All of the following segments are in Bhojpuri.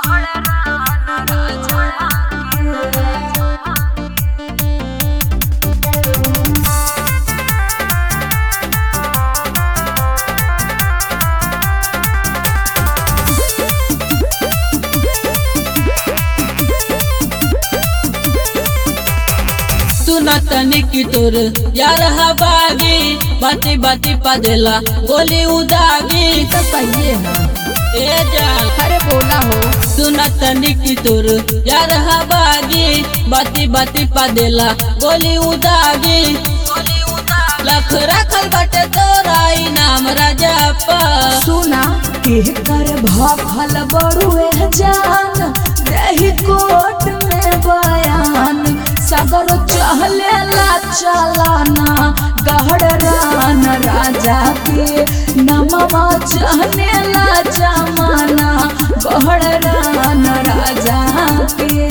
सुना तनी की तोर यार हवागी बाती बाती पदेला गोली उदागी तो सही है ए जान अरे बोला हो सुना तनी की तोर यार हवागी बाती बाती पदेला गोली उदागी लख रखल बटे तोरा इनाम राजा पा सुना कर भखल बड़ुए जान रही कोट में बयान सगर चहले ला चलाना गहड़ रान राजा के नमवा चहने ला जमाना गहड़ रान राजा के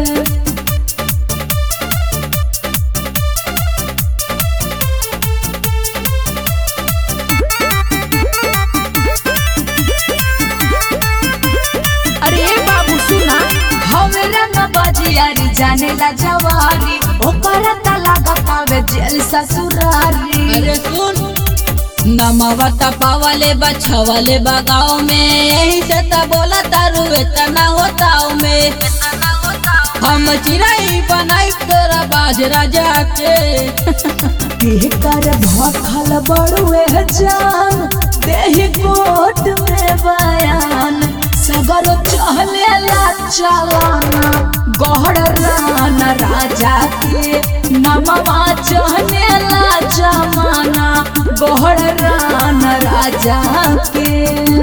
अरे बाबू सुना हमरा न बजियारी जाने ला जवारी ओकरा त लागतावे जेल ससुरारी अरे सुन नमवा तपावले बछवले बगाव में यही से त बोला तारू इतना होताव में हम चिराई बनाई तोरा बाजरा जाके कर भखल बड़ुए जान देही कोट में बयान सगर चहले ला चलाना गहड़ रान राजा के नमवा चहने ला जमाना गहड़ रान राजा के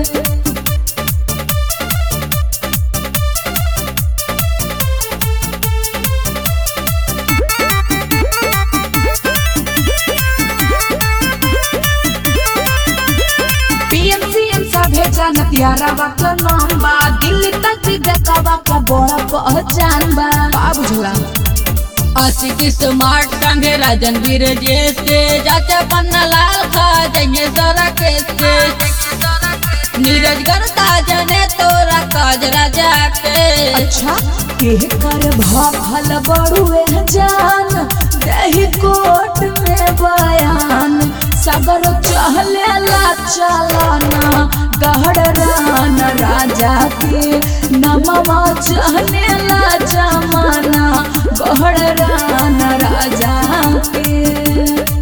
पीएमसीएम सभे जानत यारावा का नाम बा दिल्ली तक भी बेकावा का बड़ा पहचान बा का बुझला आशिक स्मार्ट संगे राजन वीर जैसे चाचा पन्ना लाल खा जाइए सारा कैसे नीरज करता जने तोरा काज राजा के अच्छा के कर भखल बड़ुए जान दही कोट में बयान सगर चहले ला चलाना गहड़ रान राजा के नमवा चहने ला जमाना गहड़ रान राजा के